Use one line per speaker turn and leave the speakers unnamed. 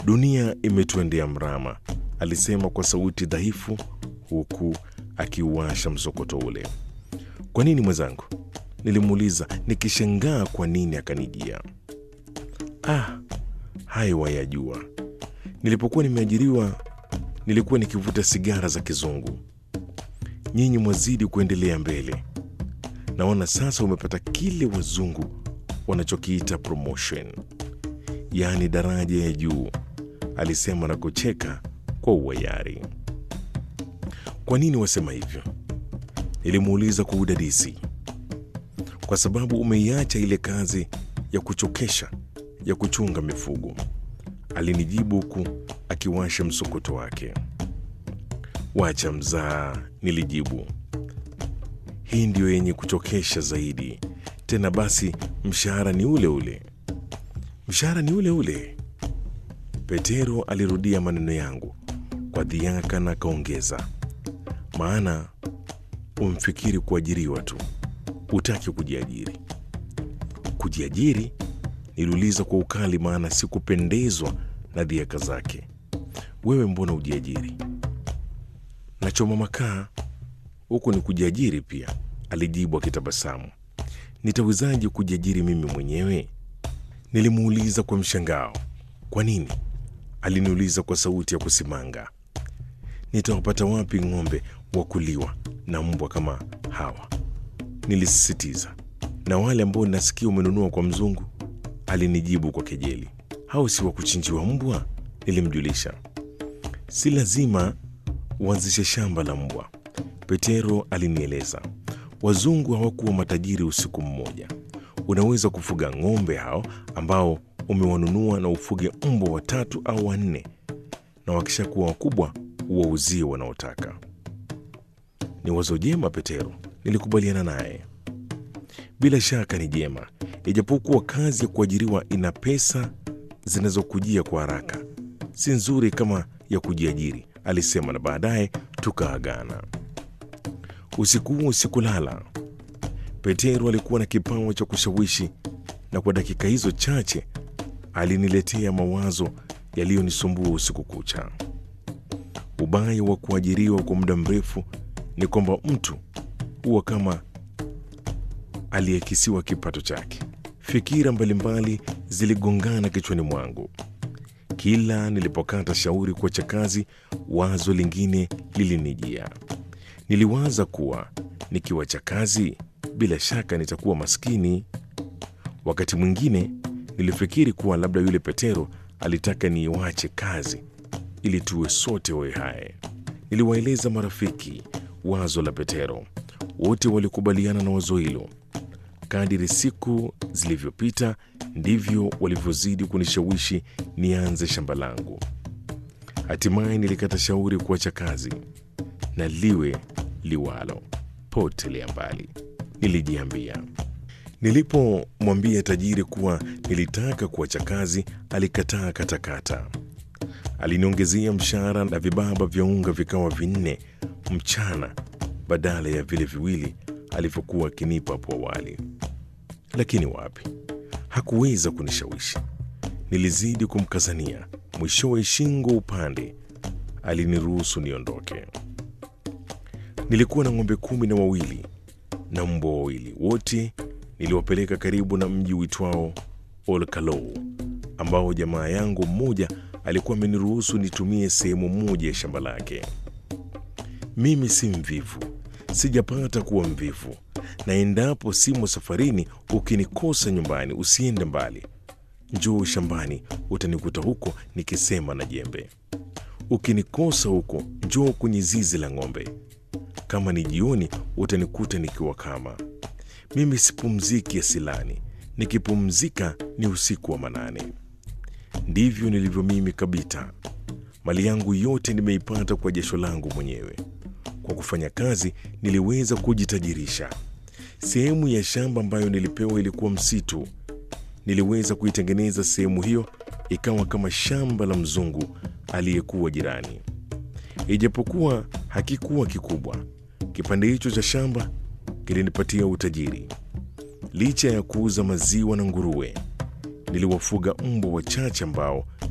Dunia imetuendea mrama, alisema kwa sauti dhaifu, huku akiuasha msokoto ule. Kwa nini mwenzangu? Nilimuuliza nikishangaa kwa nini akanijia. Ah, hayo wayajua. Nilipokuwa nimeajiriwa nilikuwa nikivuta sigara za kizungu. Nyinyi mwazidi kuendelea mbele. Naona sasa umepata kile wazungu wanachokiita promotion, yaani daraja ya juu, alisema na kucheka kwa uwayari. Kwa nini wasema hivyo? Nilimuuliza kwa udadisi. Kwa sababu umeiacha ile kazi ya kuchokesha ya kuchunga mifugo, alinijibu huku akiwasha msokoto wake. Wacha mzaa, nilijibu. Hii ndiyo yenye kuchokesha zaidi. Tena basi, mshahara ni ule ule. Mshahara ni ule ule. Petero alirudia maneno yangu kwa dhiaka na akaongeza, maana umfikiri kuajiriwa tu, hutaki kujiajiri. Kujiajiri? Niliuliza kwa ukali, maana sikupendezwa na dhiaka zake. Wewe mbona ujiajiri? Nachoma makaa huku ni kujiajiri pia, alijibu akitabasamu. Nitawezaje kujiajiri mimi mwenyewe? Nilimuuliza kwa mshangao. Kwa nini? Aliniuliza kwa sauti ya kusimanga. Nitawapata wapi ng'ombe wa kuliwa na mbwa kama hawa? Nilisisitiza. Na wale ambao nasikia umenunua kwa mzungu? Alinijibu kwa kejeli. Hao si wa kuchinjiwa mbwa? Nilimjulisha. Si lazima uanzishe shamba la mbwa, Petero alinieleza. Wazungu hawakuwa matajiri usiku mmoja. Unaweza kufuga ng'ombe hao ambao umewanunua na ufuge mbwa watatu au wanne, na wakishakuwa wakubwa uwauzie wanaotaka. Ni wazo jema, Petero, nilikubaliana naye. Bila shaka ni jema, ijapokuwa kazi ya kuajiriwa ina pesa zinazokujia kwa haraka, si nzuri kama ya kujiajiri, alisema, na baadaye tukaagana. Usiku huo sikulala. Petero alikuwa na kipawa cha kushawishi, na kwa dakika hizo chache aliniletea mawazo yaliyonisumbua usiku kucha. Ubaya wa kuajiriwa kwa muda mrefu ni kwamba mtu huwa kama aliyekisiwa kipato chake. Fikira mbalimbali ziligongana kichwani mwangu. Kila nilipokata shauri kuacha kazi, wazo lingine lilinijia. Niliwaza kuwa nikiwacha kazi, bila shaka nitakuwa maskini. Wakati mwingine nilifikiri kuwa labda yule Petero alitaka niiwache kazi ili tuwe sote wawe hai. Niliwaeleza marafiki wazo la Petero, wote walikubaliana na wazo hilo. Kadiri siku zilivyopita, ndivyo walivyozidi kunishawishi nianze shamba langu. Hatimaye nilikata shauri kuacha kazi, na liwe liwalo, potelea mbali, nilijiambia. Nilipomwambia tajiri kuwa nilitaka kuacha kazi, alikataa katakata. Aliniongezea mshahara na vibaba vya unga vikawa vinne mchana badala ya vile viwili alivyokuwa akinipa hapo awali. Lakini wapi, hakuweza kunishawishi. Nilizidi kumkazania, mwishowe shingo upande aliniruhusu niondoke. Nilikuwa na ng'ombe kumi na wawili na mbwa wawili, wote niliwapeleka karibu na mji uitwao Olkalou ambao jamaa yangu mmoja alikuwa ameniruhusu nitumie sehemu moja ya shamba lake. Mimi si mvivu, sijapata kuwa mvivu, na endapo simo safarini, ukinikosa nyumbani, usiende mbali, njoo shambani, utanikuta huko nikisema na jembe. Ukinikosa huko, njoo kwenye zizi la ng'ombe. Kama ni jioni, utanikuta nikiwa kama mimi sipumziki asilani, nikipumzika ni usiku wa manane. Ndivyo nilivyo mimi kabisa. Mali yangu yote nimeipata kwa jasho langu mwenyewe. Kwa kufanya kazi niliweza kujitajirisha. Sehemu ya shamba ambayo nilipewa ilikuwa msitu. Niliweza kuitengeneza sehemu hiyo ikawa kama shamba la mzungu aliyekuwa jirani. Ijapokuwa hakikuwa kikubwa, kipande hicho cha shamba kilinipatia utajiri. Licha ya kuuza maziwa na nguruwe, niliwafuga mbwa wachache ambao